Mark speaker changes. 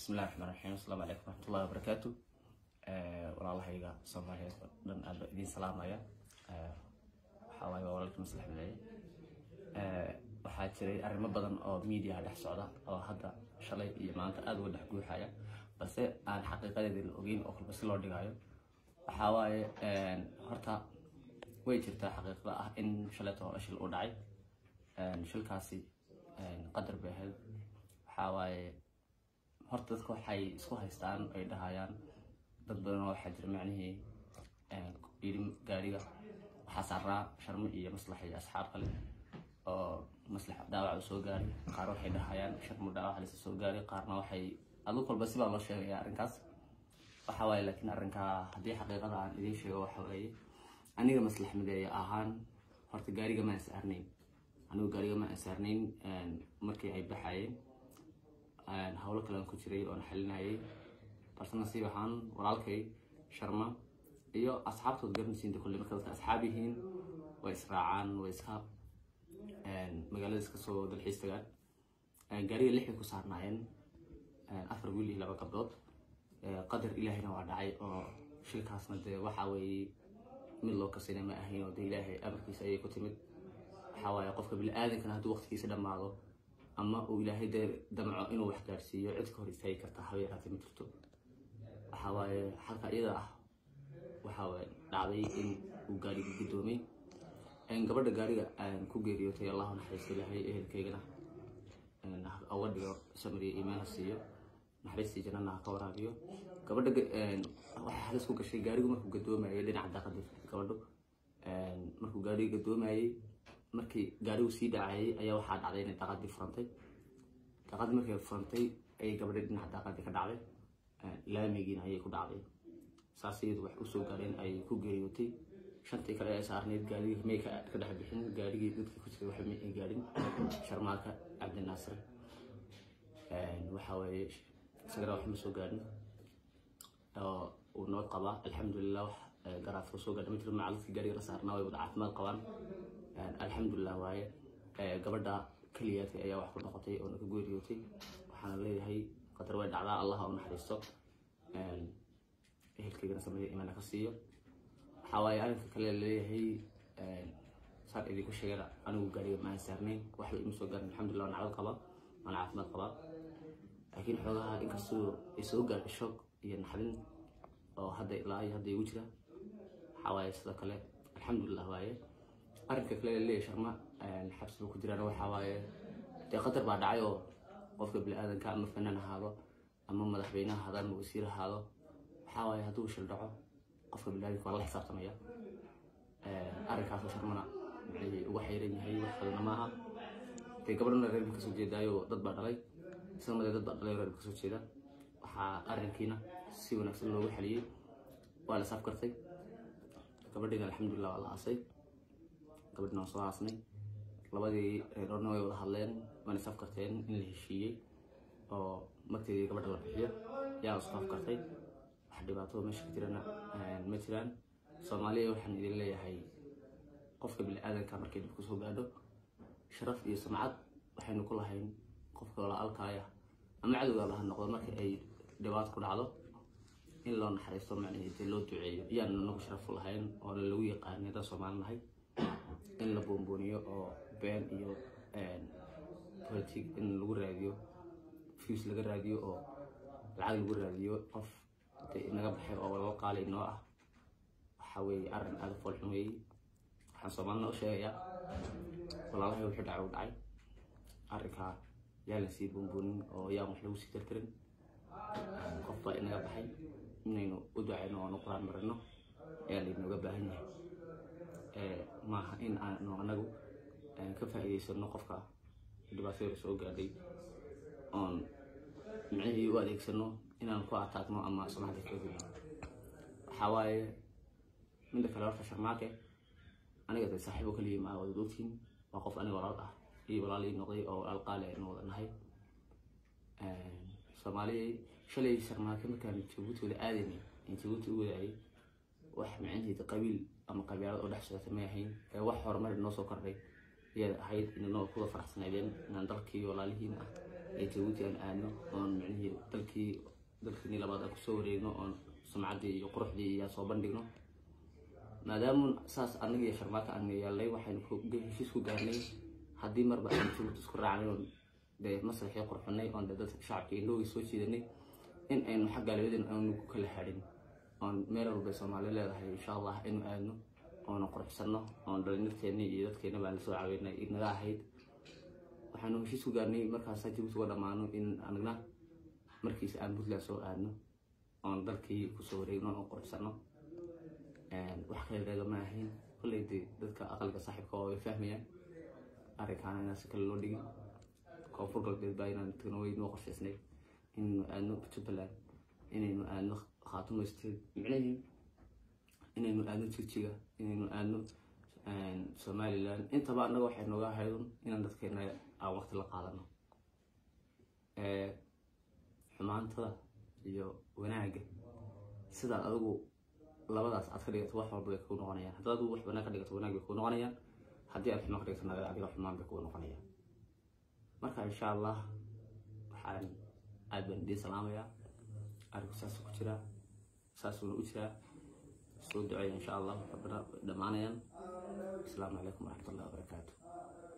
Speaker 1: bismillahi raxmaan raxiim asalaamu calaykum waraxmatullahi wabarakaatu walaalahayga soomaaliyeed oo dhan aad baa idiin salaamaya waxaa waaye waa walaalkii maslax bileeye waxaa jiray arrimo badan oo miidiyaha dhex socda oo hadda shalay iyo maanta aada uga dhex guuxaya balse aan xaqiiqadeeda la ogeyn oo kalba si loo dhigayo waxaa waaye horta way jirtaa xaqiiqda ah in shalayto hore shil u dhacay shilkaasi qadar bay ahayd waxaa waaye horta dadka waxay isku haystaan ay dhahayaan dad badan oo waxaa jira macnihii yidhi gaariga waxaa saaraa sharmo iyo maslax iyo asxaab kale oo maslax dhaawac u soo gaaray qaar waxay dhahayaan sharmo dhaawac lasa soo gaaray qaarna waxay adug walba sibaa loo sheegaya arrinkaas waxa waaye laakiin arrinkaa haddii xaqiiqada aan idiin sheego waxa weeye aniga maslax mideeya ahaan horta gaariga ma ansaarnayn anigu gaariga ma ansaarnayn markii ay baxayeen howlo kalean ku jiray oon xalinayay balse nasiib ahaan walaalkay sharma iyo asxaabtood garanaysiinta kulle marka dadka asxaab yihiin way israacaan way iska magaalada iska soo dalxiis tagaan gaariga lixay ku saarnaayeen afar wiil iyo laba gabdhood qadar ilaahayna waa dhacay oo shilkaasna dee waxa weeye mid loo kasina ma ahayn oo dee ilaahay amarkiisa ayay ku timid waxaa waaye qofka bini-aadankana hadduu waqtigiisa dhammaado ama uu ilaahay dee damco inuu wax gaarsiiyo cid ka hor istaagi kartaa haba yaraatee ma jirto waxaa waaye halka iyada ah waxaa waaye dhacday in uu gaariga guddoomay gabadha gaariga aan ku geeriyootay allahu naxariista ilaahay ehelkaygana uga dhigo samriya iimaan ha siiyo naxariistii jannana ha ka waraabiyo gabadha waxay halis ku gashay gaarigu markuu gadoomayay dhinaca daaqada gabadhu markuu gaariga gadoomayay markii gaarigu sii dhacayay ayaa waxaa dhacday inay daaqadii furantay daaqadii markay furantay ayay gabadha dhinaca daaqadii ka dhacday laamigiina ayay ku dhacday saas iyadu wax usoo gaareen ayay ku geeriyootay shantii kale ee saarneyd gaarigii may ka dhex bixin gaarigii dadkii ku jiray waxba may ay gaarin sharmaaka cabdinaasir waxa weeye isagana wax ma soo gaarin oo uu noo qabaa alxamdulilah wax garaafka soo gaadha ma jiro macalladkii gaariga la saarnaa way wada caafimaad qabaan alxamdulilah waaye gabadha keliyaadka ayaa wax ku noqotay oo naga geeriyootay waxaana leeyahay qadar way dhacdaa allah u naxariisto ehelkaygana sameeya imaana ka siiyo waxaa waaye arrinka kale laleeyahay saan idinku sheegana anigu gaariga ma aan saarnayn waxba ima soo gaarin alxamdulilah waan nacdad qabaa waan caafimaad qabaa laakiin xoogaha inkastoo ay soo gaarhay shoog iyo naxdin oo hadda ilaa iyo hadda igu jira waxaa waaye sidoo kale alxamdulilah waaye arrinka kale laleeyahay sharma xabsiga ku jiraan waxaa waaye dee qadar baa dhacay oo qofka bini-aadanka ama fanaan ahaado ama madaxweyne ahaado ama wasiir ahaado waxaa waaye hadduu shil dhaco qofka bini-aadanka waa la xisaabtamaya arrinkaasoo sharmana maxay uga xayran yahay wax kalena maaha dee gabadhana reerba kasoo jeedaayo dad baa dhalay isagana dee dad baa dhalay reerba kasoo jeeda waxaa arrinkiina si wanaagsan loogu xaliyey waa la safkartay gabadhiina alxamdulilah waa la aasay gabadhina waan soo aasnay labadii reerona way wada hadleen waana safkarteen in la heshiiyey oo marteedii gabadha la bixiyo yaa isku afkartay wax dhibaato meesha ka jirana ma jiraan soomaaliya waxaan idin leeyahay qofka bini-aadanka markay dib kusoo gaadho sharaf iyo sumcad waxaynu ku lahayn qofka walaalkaaya ama cadowgaaba ha noqdo marka ay dhibaato ku dhacdo in loo naxariisto macnaheedee loo duceeyo iyaanu nagu sharaf u lahayn oona lagu yaqaanay haddaan soomaali nahay in la boonbooniyo oo been iyo politic in lagu raadiyo fuse laga raadiyo oo lacag lagu raadiyo qof dee inaga baxay oo laba qaali noo ah waxa weeye arrin aada foolxun weeye waxaan soomaalina u sheegayaa walaalahay wuxuu dhacay u dhacay arrinkaa yaa la sii boonboonin oo yaan wax lagu sii tirtirin qof baa inaga baxay inaynu u ducayno oonu quraan marino ayaa laynooga baahan yahay maaha in aanu anagu ka faa'iidaysano qofka dhibaatada soo gaadhay oon micnihii u adeegsano inaan ku ataagno ama sumcadda kaga gudno waxaa waaye midda kale horta sharmaake aniga dee saaxiibo kaliya maa wada ogtiin waa qof aniga walaal ah iyo walaal ii noqday oo walaal qaali aynu wada nahay soomaaliya shalay sharmaake markaan jabuuti wada aadaynay in jabuuti u wadaayay wax micnaheeda qabiil ama qabiilad oo dhex socota may ahayn ee wax horumar noo soo kordhay ayaad ahayd inanoo kuwa faraxsanaydeen inaan dalkii walaalihiin ah ee jabuuti aan aadno oon micnihii dalkii dalkiinii labaad aan kusoo wareegno oon sumcaddii iyo quruxdii iyo soo bandhigno maadaamu saas anaga iyo sharmaaka aan yeelnay waxaynu heshiis ku gaarnay haddii marba aan jabuuti isku raacnay oon dee masraxii qurxunay oon dee dadka shacabka indhowgii soo jiidanay in aynu xagga labadeen aanu ku kala hadhin oon meel walba soomaali leedahay insha allah inu aadno oona quruxsanno oon dhalinyarteennii iyo dadkeena baan lasoo caweynay inaga ahayd waxaanu heshiis ku gaarnay markaasa jabuuti uga dhammaano in anagna markiisa aan puntland soo aadno oon dalkii kusoo wareegno oon quruxsanno wax kale reegama ahayn kolley dee dadka aqalka saaxiibka oo ay fahmayaan arrinkaana inaan si kale loo dhigin koonfur galbeed baa inaan tagno way noo qorshaysnay inaynu aadno jubbaland inaynu aadno khaatumo state micnahii inaynu aadno jigjiga inaynu aadno somaliland intaba annaga waxay nooga ahaydun inaan dadkeena aan waqti la qaadano xumaantada iyo wanaagga sidaad adigu labadaas aad ka dhigato wax walba bay kuu noqonayaan haddaad adigu wax wanaag ka dhigato wanaag bay kuu noqonayaan haddii aad xumaan ka dhigato naga adiga xumaan bay kuu noqonayaan marka insha allah waxaan aad baan idiin salaamayaa arinku saas ku jiraa saasuuna u jiraa soo duceeya insha allah rabbina dhammaanayaan asalaamu calaykum waraxmat ullahi wabarakaatu